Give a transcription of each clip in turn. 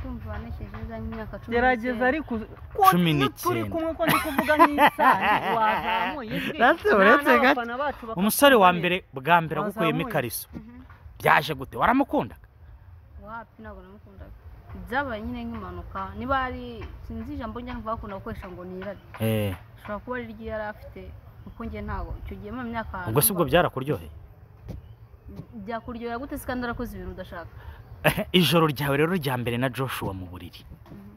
urumva banesheje za myaka cumi gerageza n'icyenda. ariko uzi- ko Cumi iyo n'icyenda. turi kumwe ko ndi kuvuga nk'isaha wazamuye ijwi. That's Nta uretse gato. n'abafana bacu bakakumva umusore wa neza. mbere bwa mbere agukuyemo Wazamuye. ikariso Mhm. byaje gute waramukundaga wapi ntabwo namukundaga byabaye nyine nk'impanuka niba ari sinzi ijambo njya numva bakunda gukoresha ngo nirare Eh, ashobora kuba ari ryo yari afite kuko njye ntabwo icyo gihe mu myaka ubwo si bwo numva- byarakuryoheye byakuryohera gute se kandi warakoze ibintu udashaka ijoro ryawe rero rya mbere na joshua mu buriri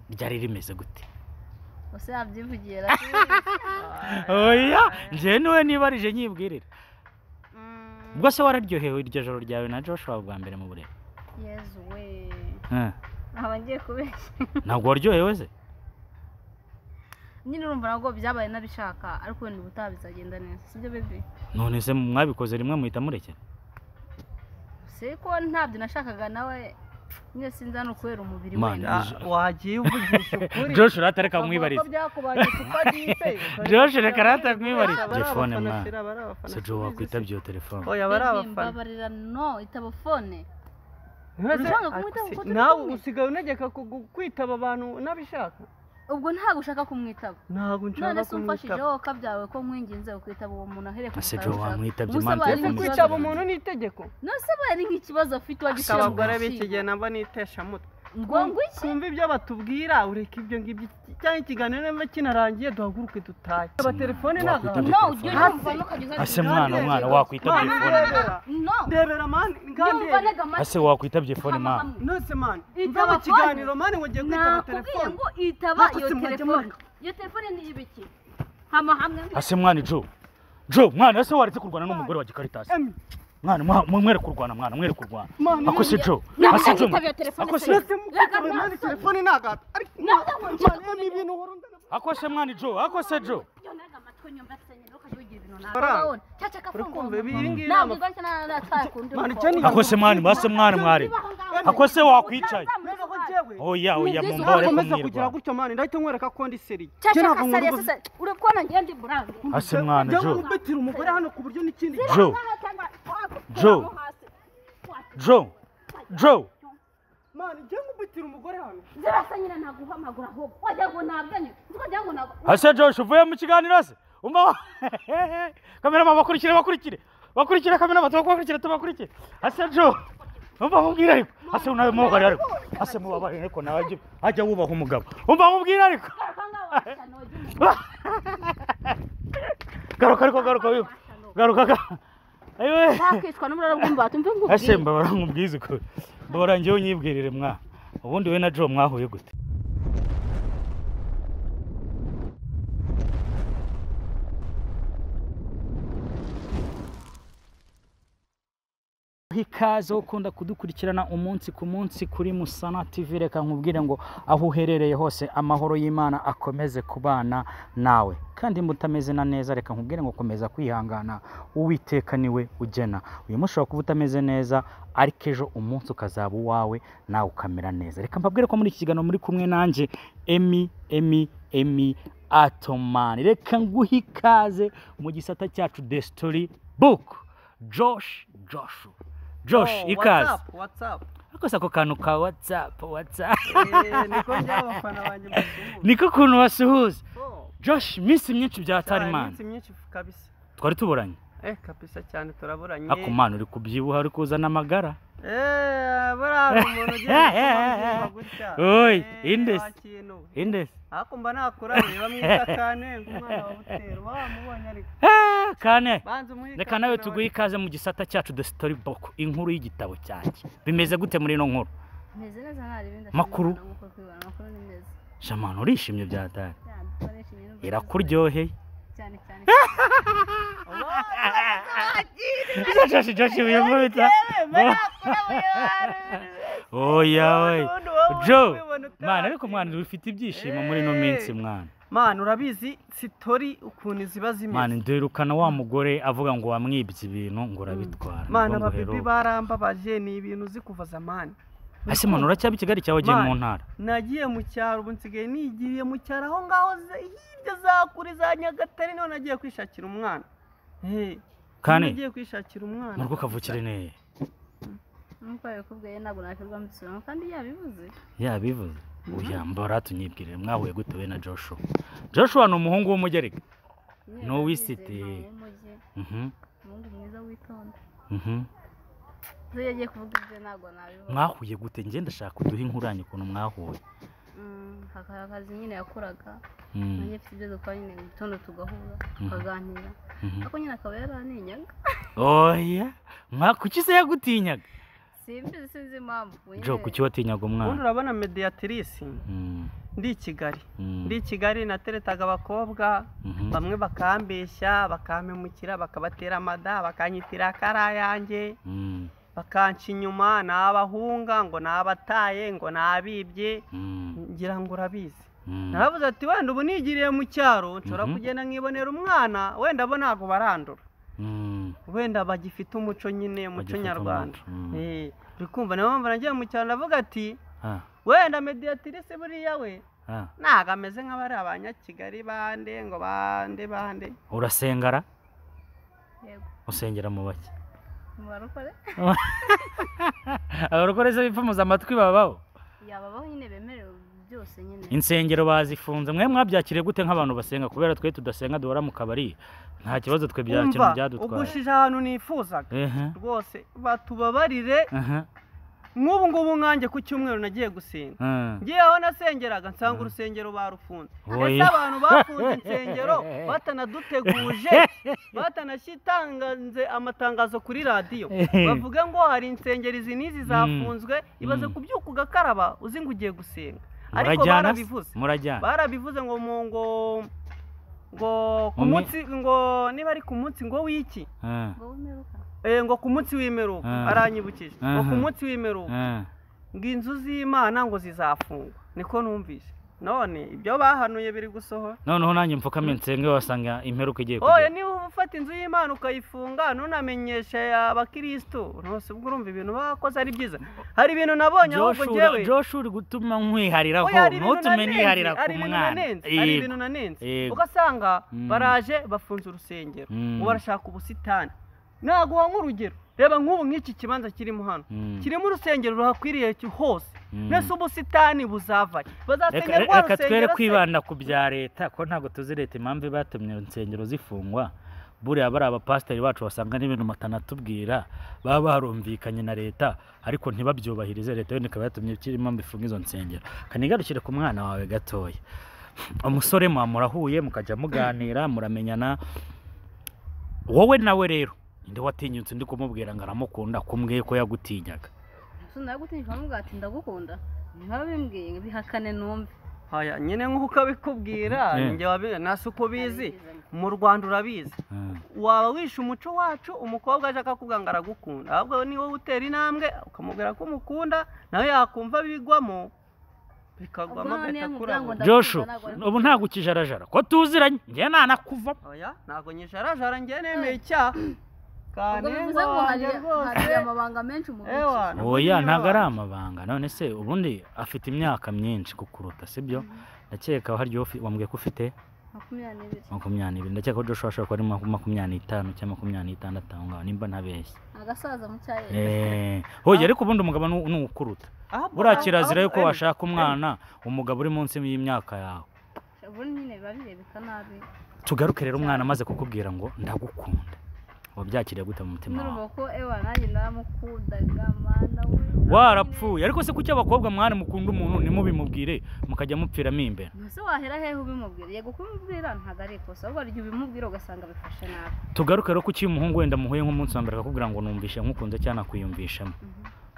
ryari rimeze gute gusa yabyivugira oya njyewe niwe nibarije nyibwirira Mm, ubwo se wararyohewe iryo joro ryawe na joshua bwa mbere mu buriri yezu we Eh, aba ngiye kubeshya ntabwo waryohewe se nyine urumva nabwo byabaye nabishaka ariko wenda ubutaha bizagenda neza sibyo bebe none se mwabikoze rimwe muhita murekera si ko ntabyo nashakaga nawe nyine sinzi hano kubera umubiri Mani. wenda Ah, wagiye uvugisha ukuri joshua ratareka Bavuga ko mwibariza byakubanye kuko agiye. Josh, reka rata kumwibariza. Bari abafana Telefone, ma. shira, bari abafana se joe shira. wakwitaba iyo telefone oya bari Baby, abafana mbabarira no itaba fone Ntese, Urashaka kumwitaba kuko turi nawe kumwe? usigaye unegeka kugu- kwitaba abantu nabishaka ubwo ntabwo ushaka kumwitaba ntabwo none nshaka se umfashije kumwitaba wowe kabyawe ko nkwinginze ukwitaba uwo muntu ahereye Ese mutara Joe ushaka. wamwitabye Ubuse impamvu abaye ari ese nk'ikibazo kwitaba yakomeza. umuntu ni itegeko none se abaye ari nk'ikibazo afite Asa wagishyira mu abagore b'iki gihe gaciro nabo nitesha mutwe ngo ngwiki kumva ibyo batubwira ureka ibyo ngibyo cyangwa ikiganiro nimba kinarangiye duhaguruke dutahe abatelefone Wakwitaba ntabwo no ujye telefone. unyumva ntukajya ase uzajya mwana mwana wakwitaba iyo fone no ndebera mani yumva ngandebe nega amatwi ase wakwitabye fone mama nose mani Itaba ndaba phone. ikiganiro mani wagiye kwitaba nakubwiye telefone ngo itaba iyo Nakose mwajya telefone mwana. iyo telefone ni ibiki hama hamwe ase mwana joe joe mwana ese waretse kurwana n'umugore wa gikaritasi Em, mwana mwa- mwe- mwere kurwana mwana mwere kurwana mani ako si joe ase joe mwana. iyo telefone Ako se- se nose mukitaba mani telefone ni agata ariko mani em ibintu uhora undana ako se mwana joe ako se joe iyo nega amatwi nyumva se nyine ukajya ugira ibintu Faranga. nawe cyaca urikumva kafunguye ibi iyi ngiyi ntabwo nama igwa ntacyo natwaye kundi Mani, icyo ni- ako se mwana mwase mwana mwari ako se wakwicaye mbega ko njyewe oya oya Nibyiza mumbore nkomeza kugira kumwirwa gutyo mani ndahita nkwereka ko ndi seriye Njye cyaca ntabwo nkunda kasariye ubuzima. sasa urabona ngiye ndi burange ase mwana Njyewe joe nkubitira umugore hano ku buryo n'ikindi joe Joe. joe joe mani njyewe nkubitira umugore hano zirasa nyine ntaguha amaguru ahubwo wagira ngo ntabwanye ukagira ngo ntabwo ase josh uvuye mu kiganiro se umva kamerama bakurikire bakurikire bakurikire kamerama tubakurikire tubakurikire ase joe umva mubwire ariko ase nawe mubabare ariko ase mubabare ariko nawe ajye- ajya wubaha umugabo umva mubwire ariko garuka ngaho washya ntogi umuntu garuka ariko garuka wiwe garuka ga ayiwe ntakicwa n'umuriro bw'umva tumve ngo ase mbabara nkubwize uko mbabara ngewe unyibwirire mwa ubundi we na joe mwahuye gute ikaze ukunda kudukurikirana umunsi ku munsi kuri musana tv reka nkubwire ngo aho uherereye hose amahoro y'imana akomeze kubana nawe kandi mutameze na neza reka nkubwire ngo komeza kwihangana uwiteka niwe ugena uyu munsi ushobora kuba utameze neza ariko ejo umunsi ukazaba uwawe nawe ukamera neza reka mbabwire ko muri iki kiganiro muri kumwe nanjye emi emi emi atomani reka nguhe ikaze mu gisata cyacu the story book josh joshu josh ikaze ariko si ako kantu ka watsapu watsapu niko by'abafana banjye mbasuhuza niko ukuntu basuhuza Oh, josh iminsi myinshi cyane, bya tarimani iminsi myinshi kabisa twari tuburanye eh kabisa cyane turaburanye akumana uri kubyibuha uri kuzana amagara eh buriya hari umuntu ugiye kumubwira gutya Oy, Eh, Indes. wa kintu. indese ariko mba nakurabuye bamwita kane nk'umwana wa butero wamubonye ariko Ah, kane banza umuhe reka ikaze nawe nawe. tuguhe ikaze mu gisata cyacu the story book inkuru y'igitabo cyanjye bimeze gute muri ino nkuru meze neza nta ribindi Makuru. amakuru ni meza shamana urishimye byatari cyane dukoresha ibintu byiza. irakuryoheye cyane cyane joshi joshi wiyumvita oya oya Ubundi wowe joe ubibona utazi. mwana ariko mwana ufite ibyishimo muri ino minsi mwana mwana urabizi sitori ukuntu ziba mwana zimeze ndirukana wa mugore avuga ngo wamwibye ibintu ngo urabitwara mwana Nibwo ngo ababibi heruka. barambabaje ni ibintu uzi kuva zamani ese mwana uracyaba i kigali cyawe ugiye mu Mwana. ntara nagiye mu cyaro ubu nsigaye nigiriye mu cyaro aho ngaho ze- hirya za kure za nyagatare niho nagiye kwishakira umwana Eh, Kane. nagiye kwishakira mu umwana rugo kavukire neye nk'uko babikubwiye ntabwo nakirwa mbisobanura kandi yabivuze yabivuze oya mbara tunyibwire mwahuye gute we na joshua joshua ni umuhungu w'umugereka No wisite. Mhm, ubundi mwiza witonda mhm. iyo yagiye kuvuga ibyo ntabwo nabivuga mwahuye gute njye ndashaka uduhe inkuranye ukuntu mwahuye Mm, hakaba akazi nyine yakoraga Mm, nanjye mfite ibyo dukora nyine mu gitondo tugahura tukaganira mhm. ariko nyine akaba yaraninyaga oya mwa- kuki se yagutinyaga simbizi sinzi impamvu jo nyine kuki watinyaga ubundi umwana urabona mediyatirisi Mm, ndi i kigali mm, ndi i kigali nateretaga abakobwa mhm. bamwe bakambeshya bakampemukira bakabatera amada bakanyitira karayange Mm, bakanca inyuma ni abahunga ngo ni abataye ngo ni abibye mm, ngira ngo urabizi mm. naravuze ati wenda ubu nigiriye mu cyaro nshobora Mhm. kugenda nkibonera umwana wenda bo ntabwo barandura Mm, wenda bagifite umuco nyine umuco bagifite nyarwanda umuco, mm. Eh, uri kumva niyo mpamvu nagiye mu cyaro ndavuga ati ah, wenda mediyatirisi buriya we ah. ntabwo ameze nk'abari abanyakigali bande ngo bande bande urasengara yego usengera mu bake mubarokore abarokore se bipfumuza amatwi babaho yababaho nyine bemerewe byose nyine insengero bazifunze mwe mwabyakiriye gute nk'abantu basenga kubera twe tudasenga duhora mu kabari nta kibazo twe bya kintu umva byadutwaye ugushije ahantu nifuzaga ehe rwose batubabarire aha nk'ubu ngubu nkanjye ku cyumweru nagiye gusenga ah. ngiye aho nasengeraga nsanga Mhm. urusengero barufunze Oya. ese abantu bafunze insengero batanaduteguje batanashyitanganze amatangazo kuri radiyo bavuga ngo hari insengero izi n'izi zafunzwe ibaze Mm. ku byuka ugakaraba uzi ngo ugiye gusenga ariko murajyana se? barabivuze murajyana barabivuze ngo mu ngo ngo ku Mu mi- munsi ngo niba ari ku munsi ngo w'iki Ah, ngo wimeruka Eh, ngo ku munsi w'imeruka Ah. aranyibukije ngo ku Aha. munsi w'imeruka ah. ngo inzu z'imana ngo zizafungwa niko numvise none ibyo bahanuye biri gusohora noneho nanjye mfukame nsenge wasanga imperuka igiye oye kugera niba uba ufata inzu y'imana ukayifunga ntunamenyeshe abakirisitu ntose ubwo urumva ibintu bakoze ari byiza hari ibintu nabonye ahubwo Joshua- ngewe Joshua uri gutuma nkwihariraho Oya, hari ibintu ntutume nanenze, niharira ku hari ibintu mwana nanenze, hari Yego. ibintu nanenze Yego. ugasanga Mm. baraje bafunze urusengero Mm. ubu barashaka ubusitani naguha nk'urugero reba nk'ubu nk'iki kibanza kirimo hano Mm, kirimo urusengero ruhakwiriye ki- hose mm. mbese ubusitani buzava Reka- bazasengera rwa reka twere rusengero se kwibanda ku bya leta ko ntabwo tuzi leta impamvu batumye insengero zifungwa buriya bari abapasiteri bacu basanga n'ibintu matanatubwira baba barumvikanye na leta ariko ntibabyubahirize leta yone ikaba yatumye ikiri impamvu ifunga izo nsengero kanigarukire ku mwana wawe gatoya umusore mwa murahuye mukajya muganira muramenyana wowe nawe rero ndi watinyutse ndi kumubwira ngo aramukunda kumbwiye ko yagutinyaga sunda yagutinyije bamubwira ati ndagukunda nkaba bimbwiye ngo bihakane numve haya nyine nk'uko ukabikubwira Eh. njye wabi nasi uko ubizi mu rwanda urabizi Mm, waba wishe umuco wacu umukobwa aje akakubwira ngo aragukunda ahubwo ni wowe utera intambwe ukamubwira ko umukunda nawe yakumva bigwamo bikagwamo Ubwo none bigakuramo yamubwira ngo Joshua Ndakunda, ubu ntabwo ukijarajara ko tuziranye njye nanakuva oya ntabwo nyijarajara njye nemeye icyaha ubwo kane bivuze ngo hari wanjye hari rwose amabanga menshi mu Ewa, bice oya Niba- ntabwo ari amabanga none se ubundi afite imyaka myinshi kukuruta sibyo ndakeka hari igihe ufi- wambwiye ko ufite makumyabiri n'ibiri makumyabiri ndakeka ko Joshua ashobora kuba ari maku- makumyabiri n'itanu cyangwa makumyabiri n'itandatu aho ngaho nimba ntabeshye agasaza mu cyayi Eh, oya ariko ubundi umugabo ni ni ukuruta Ahubwo- buriya kirazira ahubwo- yuko washaka umwana umugabo uri munsi y'imyaka yawe ubundi nyine biba birebeka nabi tugaruke rero umwana amaze kukubwira ngo ndagukunda wabyakiriye gute mu mutima wawe n'uruva ko ewa nanjye naramukundaga mana we warapfuye ariko se kuki abakobwa mwana mukunda umuntu nimubimubwire mukajya mupfiramo imbere ese wahera hehe ubimubwira yego kubimubwira ntabwo ari ikosa ahubwo hari igihe ubimubwira ugasanga bifashe nabi tugaruke rero kuki iyo umuhungu wenda muhuye nk'umunsi wa mbere akakubwira ngo numvishe nkukunze cyangwa nakwiyumvishemo Mhm.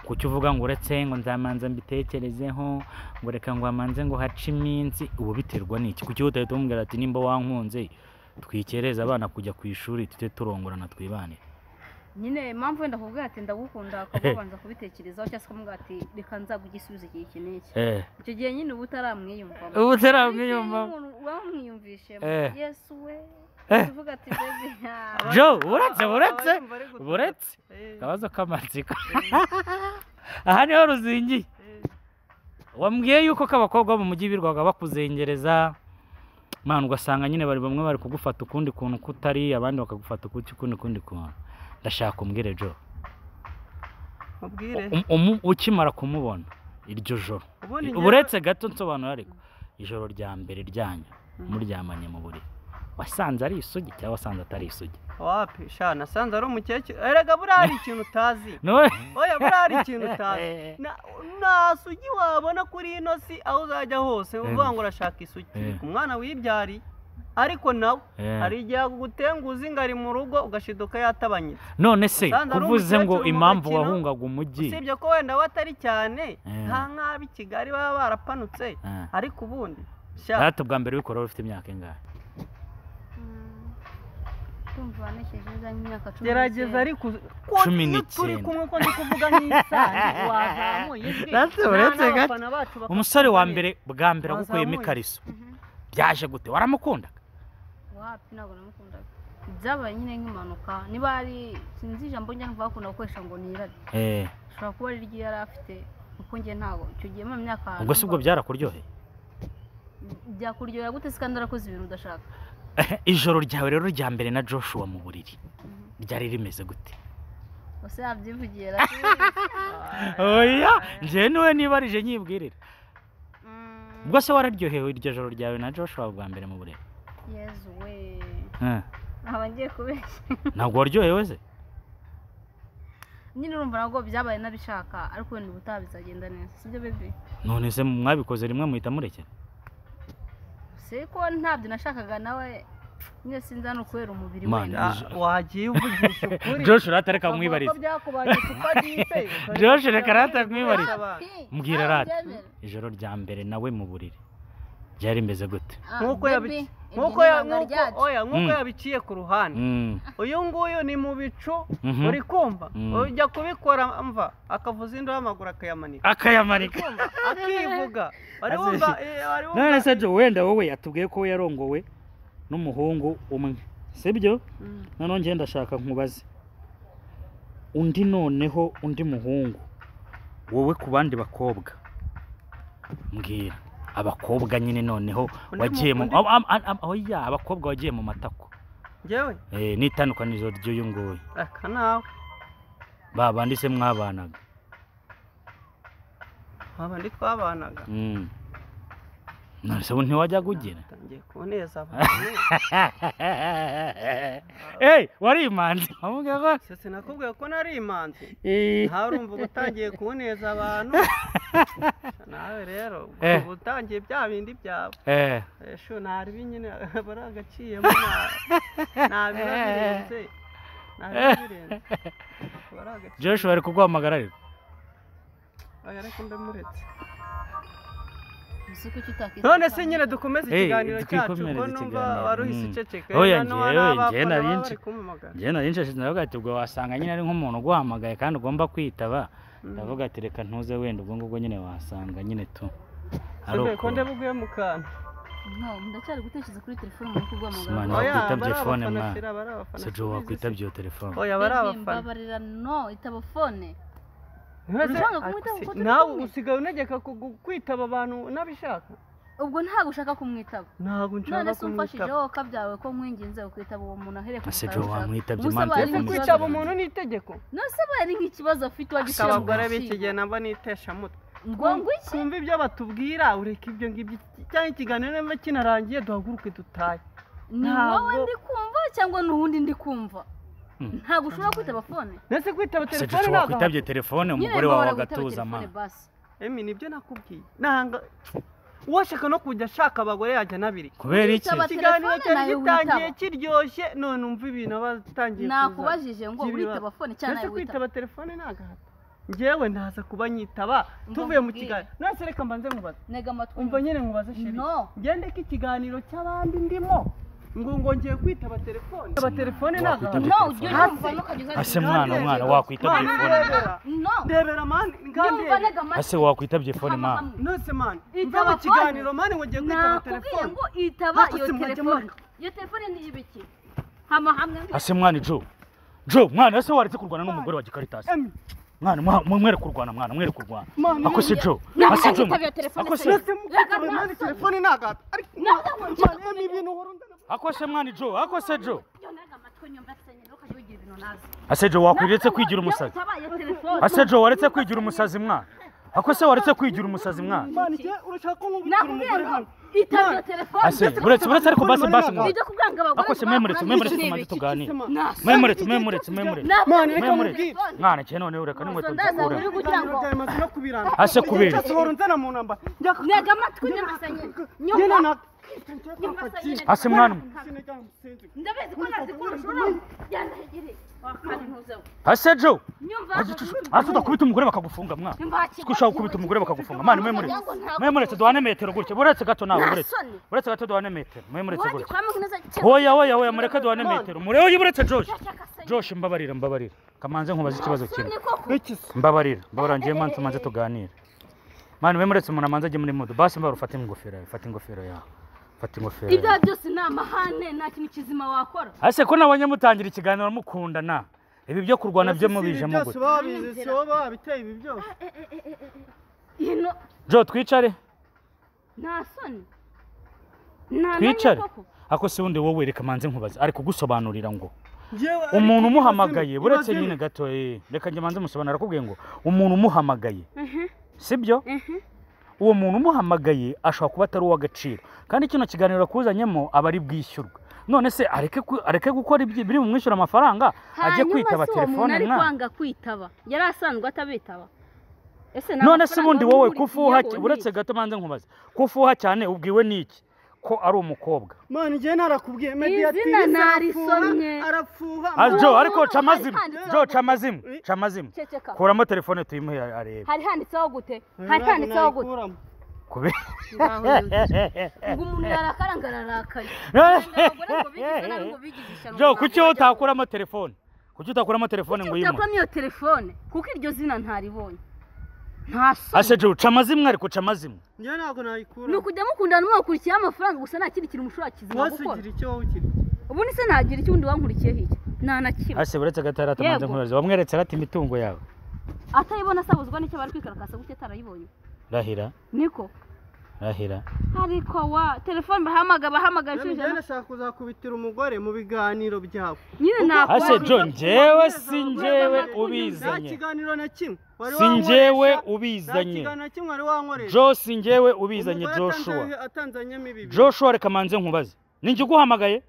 kuki uvuga ngo uretse ngo nzamanza mbitekerezeho ngo reka ngo amanze ngo hace iminsi ubu biterwa n'iki kuki utahita umubwira ati nimba wankunze twikereze abana kujya ku ishuri tujye turongorana twibanire nyine impamvu wenda akubwira ati ndagukunda akaba wabanza kubitekerezaho cyangwa se akamubwira ati reka nzagugisubiza igihe iki n'iki eh icyo gihe nyine uba utaramwiyumvamo ubu Ariko iyo umuntu wamwiyumvishemo Eh. yesu we Eh. uvuga ati bebi nta- jo uretse uretse Abayumva ari gutuka. uretse Eh, akabazo k'amatsiko aha niho ruzingiye eh. wambwiye yuko ko abakobwa bo mu mujyi birirwaga bakuzengereza mwana ugasanga nyine bari bamwe bari kugufata ukundi kuntu kutari abandi bakagufata ukundi kundi kundi kuntu ndashaka umbwire jo mubwire Um- umu- ukimara kumubona iryo joro ubundi njyewe- uretse gato nsobanura ariko ijoro rya mbere ryanyu Mm. muryamanye mu buriri wasanze ari isugi cyangwa wasanze atari isugi wapi sha nasanze ari umukecuru erega buriya hari ikintu utazi none oya buriya hari ikintu utazi Na- nta sugi wabona kuri ino si aho uzajya hose uvuga ngo urashaka isugi Eh. ku mwana wibyariye ariko nawe Eh. hari igihe agutenguza inga ari mu rugo ugashiduka yatabanyitse none se Usanze ari kuvuze ngo umukecuru mu impamvu gakino, wahungaga umujyi usibye ko wenda we atari cyane Eh. nta nk'ab'i kigali baba barapanutse Eh. ariko ubundi sha data ubwa mbere wikora wari ufite imyaka ingahe ndumva wanesheje neza nk'imyaka cumi gerageza n'icyenda. ariko Cumi iyo turi n'icyenda. kumwe ko ndi kuvuga nk'isaha wazamuye ijwi That's nta uretse gato. n'abafana bacu bakakuvuga umusore wa neza. mbere bwa mbere Wazamuye. agukuyemo ikariso Mhm. byaje gute waramukundaga wapi ntabwo namukundaga byabaye nyine nk'impanuka niba ari sinzi ijambo njya nkumva bakunda gukoresha ngo ni irari Eh, ashobora kuba ari iryo yari afite kuko njye ntabwo icyo gihe mu myaka ubwo si bwo numva- byarakuryoheye byakuryohera gute se kandi warakoze ibintu udashaka ijoro ryawe rero rya mbere na joshua mu buriri ryari rimeze gute gusa yabyivugiye ra oya njyewe niwe nibarije nyibwirira Mm, ubwo se wararyohewe iryo joro ryawe na joshua bwa mbere mu buriri yezu we Eh, aba ngiye kubeshya ntabwo waryohewe se nyine urumva nabwo byabaye nabishaka ariko wenda ubutaha bizagenda neza sibyo bebe none se mwabikoze rimwe muhita murekera si ko ntabyo nashakaga nawe nyine sinzi hano kubera umubiri Mana, wenda Ah, wagiye uvugisha ukuri joshua ratareka Bavuga kumwibariza ko byakubaye kuko adipe Josh, reka rata nkwibarize. Abantu. mbwira rata ijoro rya mbere nawe mu buriri ryari rimeze gute Nkuko yabi- nkuko nk'uko ya- nkuko oya nkuko Mm. yabiciye ku ruhande Mm, uyu nguyu ni mu bicu mhm. uri kumva Mm. ujya kubikora mva akavuza indobo amaguru akayamanika akayamarika Kumva, akivuga wari Azi- wumva eh, wari wumva- none se jo wenda wowe yatubwiye ko yarongowe n'umuhungu umwe sibyo Mm. noneho njye ndashaka nkubaze undi noneho undi muhungu wowe ku bandi bakobwa mbwira abakobwa nyine noneho Undi mu- wagiyemo undi- ab- ab- ab- oya abakobwa wagiye mu matako njyewe Eh, n'itandukaniro ry'uyu nguyu aka nawe ba bandi se mwabanaga aba ndi twabanaga Mm. none se ubu ntiwajyaga ugira tangiye kuneza abantu Hey, wari imanzi wamubwira ko Se sinakubwiye ko nari imanzi Eh, ntarumva uba utangiye kuneza abantu nawe rero Eh. uba utangiye bya bindi byawe eh, esho ntarbi nyine bari agaciyemo nta- nta biba birenze nta biba birenze bari agaciyemo Joshua ari kuguhamagara ariko Oya, ariko mbe muretse none none se nyine dukomeze Eh, ikiganiro cyacu twikomereze ko numva ikiganiro. wari Mm. uhise Oya, njyewe, njyewe nari nzi- kumumagara njyewe nari nshashije ndavuga ati ubwo wasanga nyine ari nk'umuntu uguhamagaye kandi ugomba kwitaba ndavuga ati reka ntuze wenda ubwo ngubwo nyine wasanga nyine tu ari Sibye ko uko. ndabuguye mu kantu ndacyari gutekereza kuri telefone muri Simani, kuguhamagara wakwita Oya, bari telefone, abafana mwana. shira, bari abafana Sejo shira, wakwitaba bizi iyo telefone se. Oya, bari abafana mbabarira no itaba fone Ntibase- Urashaka kumwitaba Ati, kuko turi nawe kumwe? usigaye unegeka kugu- kwitaba abantu unabishaka ubwo ntabwo ushaka kumwitaba ntabwo none nshaka se umfashije kumwitaba wowe kabyawe ko nkwinginze ukwitaba uwo muntu ahereye ku Ese mukara Jo ushaka. wamwitabye Ubuse impamvu abaye yo ari ese kumwitaba? kwitaba nk'ikibazo- umuntu ni itegeko none se baye ari nk'ikibazo afite ariko wagishyira mu abagore gaciro. b'iki gihe nabo ni iteshamutwe ngo ngo Kumva- iki kumva ibyo batubwira ureka ibyo ngibyo cyangwa ikiganiro niba kinarangiye duhaguruke dutahe ni ntabwo- wowe ndi kumva cyangwa ni uwundi ndi kumva Mm. ntabwo ushobora kwitaba fone mbese kwitaba Sejo telefone ntabwo wakwitabye telefone Nyine umugore wawe bahora gutaba agatuza telefone ma basi. emi nibyo nakubwiye nanga uwashaka no kujya ashaka abagore yajya anabiri kubera iki Kwitaba- ikiganiro Telefone cyari nayo gitangiye witaba. kiryoshye none umva ibintu aba atangiye kuza nakubajije ngo by'ibibazo. witaba fone cyangwa mbese nawe witaba kwitaba telefone ni agahato njyewe ntaza kuba nyitaba tuvuye mu nkubwire. kiganiro nase reka mbanze nkubaze ntega amatwi umva nyine nkubaze sheri no ngende ko ikiganiro cy'abandi ndimo ngo ngo ngiye kwitaba telefone kwitaba telefone ni Wakwitaba agahato no telefone. ujye urumva ntukajya ase uzajya mwana mwana wakwitaba Mani, telefone ndebera no ndebera mani yumva ngandebe ntega amatwi ase wakwitaba telefone hama mwana hamwe. nose mani Itaba mva mu phone. kiganiro mani ngo ngiye kwitaba nakubwiye telefone ngo itaba iyo Nakutse mwaje telefone mwana. iyo telefone ni ibiki hama hamwe ase mwana jo jo mwana ese waretse kurwana n'umugore wa gikaritasi emi mwana mwa- mwe- mwere kurwana mwana mwere kurwana mani ako si jo Ntabwo ase jo utagitaba iyo telefone ako se. si nose mukitaba mani telefone ni agahato ariko mani emi ibintu uhora undana ako se mwana jo ako se jo iyo ntega amatwi nyumva afite nyine ukajya wigira ibintu nazi ase jo wakwiretse kwigira umusazi Iyo itaba iyo telefone ase jo waretse kwigira umusazi mwana ako se waretse kwigira umusazi mwana Imana igihe urashaka ko nakubwira nkubitira umugore ngo hano itabye telefone ase uretse uretse ariko basi basi Mwana. mwana ibyo kubwanga abagore ako se mwemuretse mwemuretse tumaze tuganira mwemuretse mwemuretse mwemuretse Mwana, reka mwemuretse nkubwire. mwana cyane noneho reka n'inkweto Umusandaza nzikure uri kugira ngo Ndagira amazi no kubirana. Ase kubera. Igihe cyose uhora unzana mu ntambara. Njya ku- ntega amatwi nyamasanye Njye nyumva na- Ase mwana mwe. ndabizi ko nazi ko urushoro yandahegereye wakantuzeho ase jo nyumva ase udakubita umugore bakagufunga mwana ko ushaka gukubita umugore bakagufunga mwana mwemuretse mwemuretse duhane metero gutya buretse gato nawe buretse buretse gato duhane metero mwemuretse gutya hoya hoya hoya mureke duhane metero murebe uyu buretse joshi joshi mbabarira mbabarira kamanze nkubaza ikibazo kimwe Iki se? mbabarira mbabarira ngiye mansi manze tuganire mwana mwemuretse umuntu amanze ajye muri mudu basi mbabarira ufate ingofero yawe fata ingofero yawe fata ingofero ibyo yawe byose ni amahane nta kintu kizima wakora ase ko nabonye mutangira ikiganiro mukundana ibi byo kurwana byo mubijemo Ibi byose gute baba bizi, si bo baba biteye ibi byose. ino jo twicare nta soni nta twicare koko ako si wundi wowe reka manze nkubaze ari kugusobanurira ngo Njyewe ariko umuntu ikibazo umuhamagaye ni- buretse ikibazo ni- nyine gato eh, reka njye manze musobanura arakubwiye ngo umuntu umuhamagaye sibyo uwo muntu umuhamagaye ashobora kuba atari uw'agaciro kandi kino kiganiro akuzanyemo aba ari bwishyurwe none se areke ku- areke gukora ibyi- biri bumwishyura amafaranga ajye Hanyuma kwitaba se uwo telefone muntu ari mwana kwanga kwitaba yari asanzwe atabitaba ese nta none se mafaranga ubundi wari wowe umurikiyeho kufuha ni iki? buretse gato manze nkubaze kufuha cyane ubwiwe n'iki ko ari umukobwa Mwana, njyewe narakubwiye, Izina mediatrice narisomye. arafuha, arafuha, Ah, Uwo jo muntu ariko hari ca amazimwe handitseho jo ngo- ca amazimwe ca amazimwe ceceka kuramo telefone tuyimuhe arebe hari handitseho gute hari Ntabwo handitseho gute nayikuramo. ngo umuntu yarakara ngo ararakaye jo kuki wowe utakuramo telefone kuki utakuramo telefone ngo uyimuhe utakuramo iyo telefone kuko iryo zina ntaribonye nta soni ase jo ca amazimwe ariko ca amazimwe Njyewe ntabwo nayikuramo. ni ukujya mukundana mwakurikiyeho amafaranga gusa nta kindi kintu mushobora kizima Wese gukora ugira icyo wowe ugira. ubundi se ntagira icyo undi wankurikiyeho iki nta na kimwe ase buretse agatara atamanze Yego. nkubaze wamweretse arati imitungo yawe atayibona asabuzwa n'icyo bari kwikarakasa gutya atarayibonye rahira niko rahira ariko wa telefone bahamagara bahamagara inshuro Njyewe njyewe ijana nashaka kuzakubitira umugore mu biganiro byawe. nyine nakora ase jo njyewe si njyewe ubizanye kiganiro na kimwe. Wari si njyewe wankoresha. Nta ubizanye kiganiro na kimwe wari wankoresha. jo si njyewe ubizanye Umugore joshua atanze- atanzanyemo ibi bintu. joshua reka manze nkubaze ni njye uguhamagaye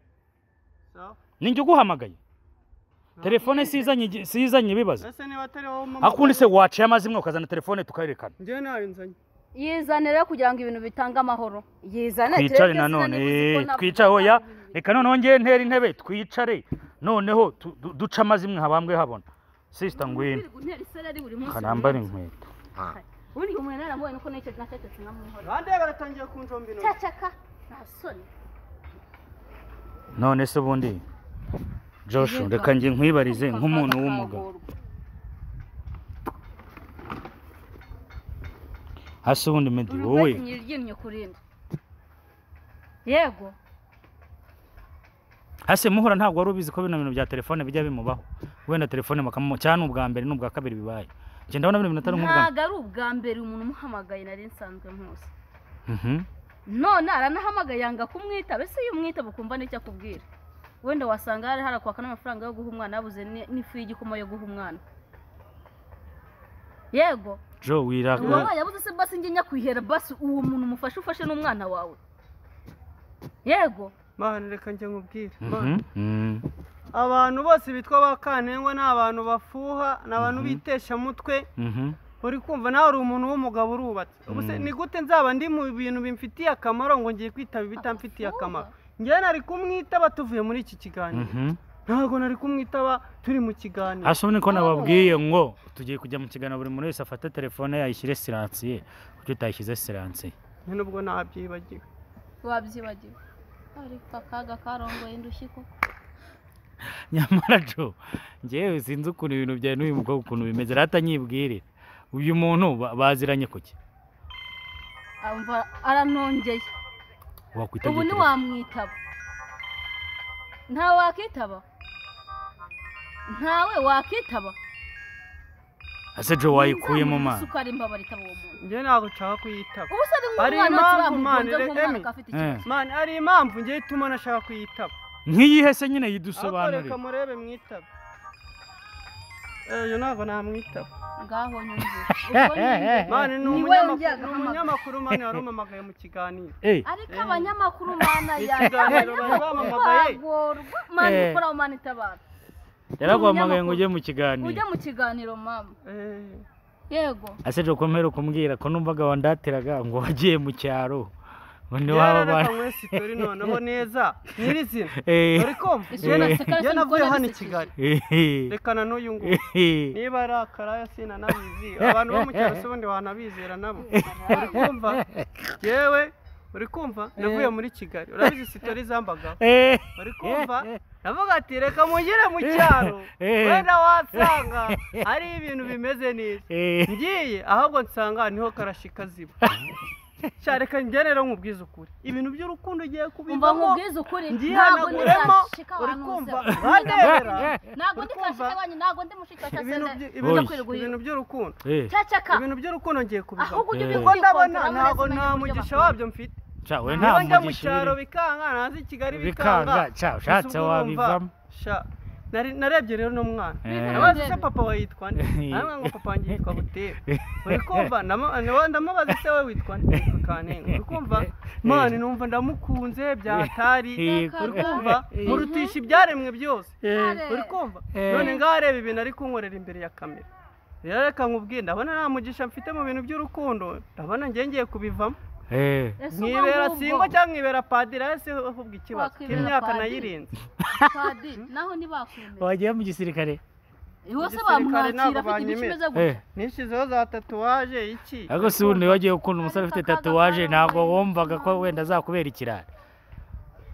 Sawa. ni njye uguhamagaye telefone sizanye igi- sizanye ibibazo Ese niba atari wowe mama- akundi se waciye amazimwe ukazana telefone tukayerekana Njyewe nayo nzanye. yizanira rero kugira ngo ibintu bitange amahoro yizanira twicare nanone eh, twicare oya reka noneho ngewe ntera intebe twicare noneho tu- du- duce amazimwe habambwe habona sisita ngwino kanambara inkweto ubundi umuntu yaramubonye uko n'icyo nacecetse nkamuhora Bande baratangiye kunjomba intoki. cacaka nta soni none se ubundi Joshua Yego. reka njye nkwibarize nk'umuntu w'umugabo hasi ubundi medi wowe urwesinyira iryinyo kurinda yego hasi muhora ntabwo wari ubizi ko bino bintu bya telefone bijya bimubaho wenda telefone bakamu cyane n'ubwa mbere n'ubwa kabiri bibaye njye ndabona bino bintu atari nk'ubwa mbere ntabwo ari ubwa mbere umuntu umuhamagaye nari nsanzwe nkuzi Mhm. none aranahamagaye yanga kumwitaba ese iyo umwitaba ukumva n'icyo akubwira wenda wasanga hari harakwaka n'amafaranga yo guha umwana yabuze ni- n'ifu y'igikoma yo guha umwana yego jo wiraka uwabaye yabuze se basi njye njya kwihera basi uwo muntu umufashe ufashe n'umwana wawe yego Mana reka njye nkubwire. Mana. Mhm. Mhm. Abantu bose bitwa ba Kantengwa ni abantu bafuha, ni abantu Mhm. bitesha mutwe. Mhm. Uri kumva nawe uri umuntu w'umugabo urubatse. Ubuse Mhm. ni gute nzaba ndi mu bintu bimfitiye akamaro ngo ngiye kwitaba ibitamfitiye akamaro. Njyewe nari kumwitaba tuvuye muri iki kiganiro. Mhm. Ntabwo nari kumwitaba turi mu kiganiro. hasi ubundi ko nababwiye ngo tugiye kujya mu kiganiro buri muntu wese afate telefone yayishyire siransiye kuko utayishyize siransiye Njye nubwo nabyibagiwe. wabyibagiwe ariko akaga karongoye indushyi ko nyamara jo ngewe sinzi ukuntu ibintu byawe n'uyu mukobwa ukuntu bimeze rero atanyibwirira uyu muntu ba- baziranye kuki amva aranongeye wakwitabye ubu telefone ntiwamwitaba nta wakitaba ntawe wakitaba ese jo wayikuye mu mana isukari mbabara itaba uwo muntu Njyewe ntabwo nshaka kuyitaba. ubu se ari Ari nk'umwana wacu impamvu, man, bamugonze nk'umwana Emi. akafite Eh. ikibazo Mana ari impamvu njyewe ituma nashaka kuyitaba. nk'iyihe se nyine Ahubwo yidusobanurire reka murebe mwitaba. ejo ntabwo namwitaba ngaho nyumvira ubwo nyumvira mani ni Ni we umunyamakuru wongeraga ni umunyamakuru mani warumamagaye mu kiganiro Eh, ariko abanyamakuru mana Ni yanjye ikiganiro bari bamamagaye bagorwa mani Eh. ukora mani itabara yaraguhamagaye ngo ujye mu kiganiro ujye mu kiganiro mama Eh, yego aseje ukomere kumbwira ko numvaga wandatiraga ngo wagiye mu cyaro ngo ntiwaba yarareka mwese turi noneho neza nyiri izina uri kumva Isura Jena- naseka jena cyane navuye kuko hano i nabisekeje. kigali rekana n'uyu nguyu niba ari akaraya sinanabizi abantu bo mu cyaro se ubundi wanabizera nabo uri kumva yewe uri kumva navuye muri kigali urabizi sitori zambagaho uri kumva navuga ati reka mugire mu cyaro wenda wasanga hari ibintu bimeze neza ngiye ahubwo nsanga niho karashika ziba sha reka njye rero nkubwize ukuri ibintu by'urukundo ugiye umva kubivamo nkubwize ukuri ntabwo ngihanaguremo ndizashika uri abantu kumva uzi. bandebera ntabwo uri ndizashika kumva? wanyu ntabwo ndi mushika cya ibintu sende by- ibintu- Oya. ibintu by'urukundo cyacaka ibintu by'urukundo ngiye kubivamo ahubwo ujye Eh. kuko ndabona ubyikontorora ntabwo uretse nta kumenya uburyo mugisha bakora. wabyo mfite cawe nta niba njya mu mugisha cyaro biri- bikanga naza i kigali bikanga bikanga ca ushatse Gusa ubwo urumva, wabivamo sha, nari- narebye rero n'umwana Eh. nabaza se papa we yitwa nde namwe ngo papa wanjye yitwa butera uri kumva Ndamo- nawe ndamubaza se we witwa nde Yitwa kanenge uri kumva mani numva ndamukunze byatari Eh, uri kumva murutisha ibyaremwe byose uri kumva Eh. none ngaho areba ibintu ari kunkorera imbere ya kamera rero reka nkubwire ndabona nta mugisha mfite mu bintu by'urukundo ndabona njye ngiye kubivamo Eh, Ese ubwo nkibera ngubwo, singwa cyangwa nkibera padiri ese uvuga ikibazo Wakwibera k'imyaka padiri. nayirinze Padiri, naho ntibakwemera wagiye mu gisirikare iwe se Igisirikare bamwakira ntabwo afite imico banyemera. imeze Eh, gutya nishyizeho za tatuwaje iki ariko si ubundi wagiye ukunda umusore ufite tatuwaje ntabwo wumvaga ko wenda azakubera ikirara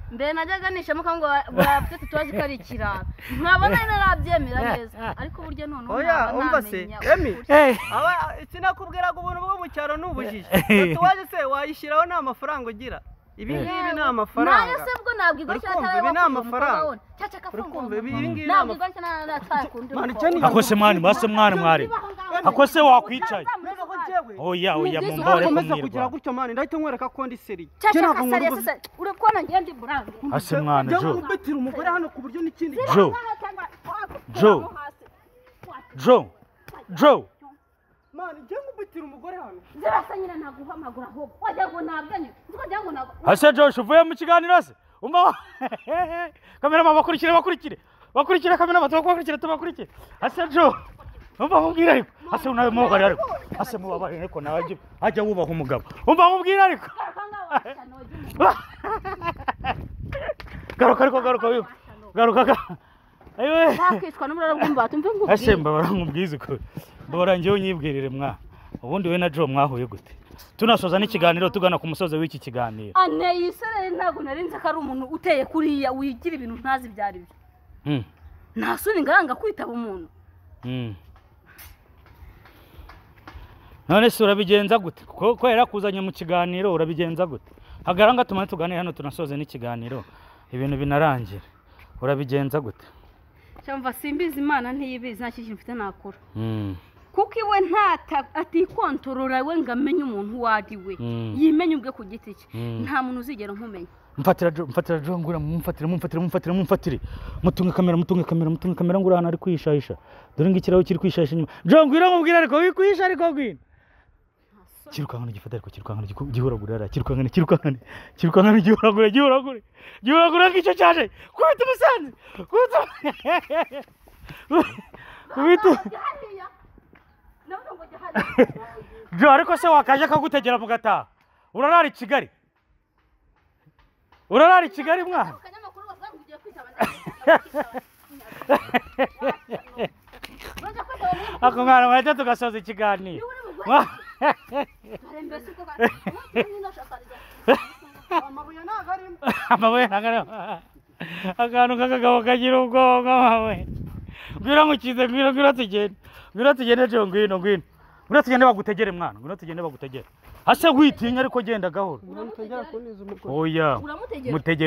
mbere najyaga nishamo ko ngo bafite tatuwaje ko ari ikirara nkaba nari narabyemera neza ariko uburyo noneho Oya, naba umva se, namenya Emi. ukuri. Eh, aba sinakubwiraga ubuntu bwo mu cyaro ni ubujiji tatuwaje se wayishyiraho nta mafaranga ugira ibi Eh. ngibi ni nayo amafaranga se ubwo ntabwo igwa Uri cyane kumva, ibi ni amafaranga. cyacaka uri kumva ibi ibi ngibi ni ntabwo amafaranga igwa cyane nataye kundi Mani, icyo ni- ako se mwari mwase mwari mwari ako se wakwicaye reka ko njyewe oya Ni oya byiza mumbore ko ukomeza kugira kumwirwa gutyo mani ndahita nkwereka ko ndi seriye Njye ntabwo cyacaka nkunda sariya ubuzima. sasa urabona njye ndi buranga ase mwana Njyewe jo nkubitira umugore hano ku buryo n'ikindi jo Jo. jo jo mani njyewe nkubitira umugore hano zirasa nyine naguhamagura ahubwo wagira ngo nabwenye wagira ngo nabwo ase josh uvuye mu kiganiro se umva wa- kamerama bakurikire bakurikire bakurikire kamerama tubakurikire tubakurikire ase jo umva nkubwire ariko ase nawe mubabare ariko ase mubabare ariko nawe ajye- ajya wubaha umugabo umva nkubwire ariko garuka ngaho washyano ry'umugabo garuka ariko garuka wiwe garuka ga ayiwe bakicwa n'uburara bw'umbata umve ase ngubwiye mbabara nkubwize ukuri mbabara njyewe unyibwirire mwa ubundi we na jo mwahuye gute tunasoza n'ikiganiro tugana ku musozi w'iki kiganiro anteye isereri ntabwo narinze ko ari umuntu uteye kuriya wigira ibintu ntazi ibyo ari byo Mm, nta soni ngaranga kwitaba umuntu mm. none se urabigenza gute Ko- kubera kuzanye mu kiganiro urabigenza gute hagaranga tumane tuganire hano tunasoze n'ikiganiro ibintu binarangira urabigenza gute cyangwa simbizi imana ntiyibizi nta kintu mfite nakora Mm, kuko iwe nta atikontorora we ngo amenye umuntu uwo ari we Mm. yimenye ubwe ku giti cye Mm. nta muntu uzigera umumenya mfatira jo mfatira jo ngura mumfatire mumfatire mumfatire mumfatire mutunge kamera mutunge kamera mutunge kamera ngura hano ari kwihishahisha dore ngikiraho kiri kwihishahisha inyuma jo ngwira nkubwire ariko wikwihisha ariko ngwino kirukankana gifata ariko kirukankana giku- gihuragure hariya kirukankana kirukankana kirukankana gihuragure gihuragure gihuragure ngicyo cyaje kubita umusanzu kubita kubita jo ariko se wakaje akagutegera mu gataha urarara i kigali urarara i kigali mwana ako mwana mwahita tugasoza ikiganiro Mwa- amabuye ntabwo arimo amabuye nagara akantu k'akagabo kagira ubwonko mawe ngwira nkukize ngwira ngwira tugende ngwira tugende jo ngwino ngwino ngwira tugende bagutegere mwana ngwira tugende bagutegere ase witinya ariko genda gahoro uramutse ngera kuntiza umugore oya mutegere